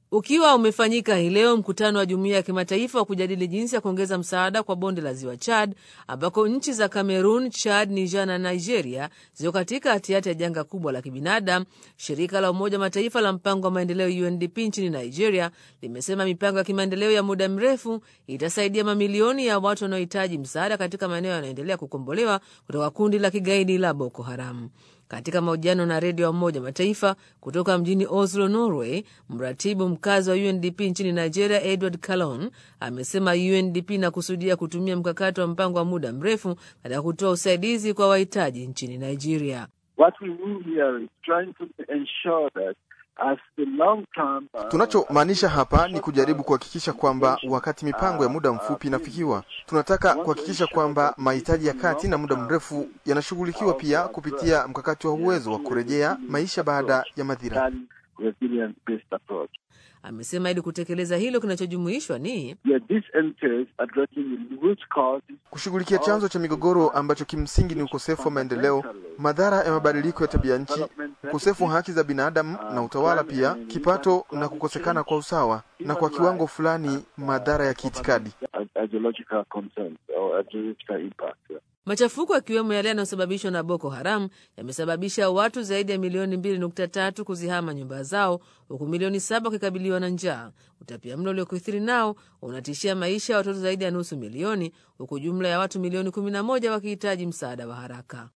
Ukiwa umefanyika hii leo mkutano wa jumuiya ya kimataifa wa kujadili jinsi ya kuongeza msaada kwa bonde la ziwa Chad, ambako nchi za Cameroon, Chad, Niger na Nigeria ziko katika hatihati ya janga kubwa la kibinadamu. Shirika la Umoja Mataifa la mpango wa maendeleo UNDP nchini Nigeria limesema mipango ya kimaendeleo ya muda mrefu itasaidia mamilioni ya watu wanaohitaji msaada katika maeneo yanayoendelea kukombolewa kutoka kundi la kigaidi la Boko Haram. Katika mahojiano na redio ya Umoja Mataifa kutoka mjini Oslo, Norway, mratibu mkazi wa UNDP nchini Nigeria, Edward Calon, amesema UNDP inakusudia kutumia mkakati wa mpango wa muda mrefu katika kutoa usaidizi kwa wahitaji nchini Nigeria. Tunachomaanisha hapa ni kujaribu kuhakikisha kwamba wakati mipango ya muda mfupi inafikiwa, tunataka kuhakikisha kwamba mahitaji ya kati na muda mrefu yanashughulikiwa pia kupitia mkakati wa uwezo wa kurejea maisha baada ya madhira. Amesema ili kutekeleza hilo, kinachojumuishwa ni kushughulikia chanzo cha migogoro ambacho kimsingi ni ukosefu wa maendeleo, madhara ya mabadiliko ya tabia nchi, ukosefu wa haki za binadamu na utawala, pia kipato na kukosekana kwa usawa, na kwa kiwango fulani madhara ya kiitikadi. Machafuko yakiwemo yale yanayosababishwa na Boko Haram yamesababisha watu zaidi ya milioni 2.3 kuzihama nyumba zao huku milioni saba wakikabiliwa na njaa. Utapia mlo uliokithiri nao unatishia maisha ya watoto zaidi ya nusu milioni huku jumla ya watu milioni 11 wakihitaji msaada wa haraka.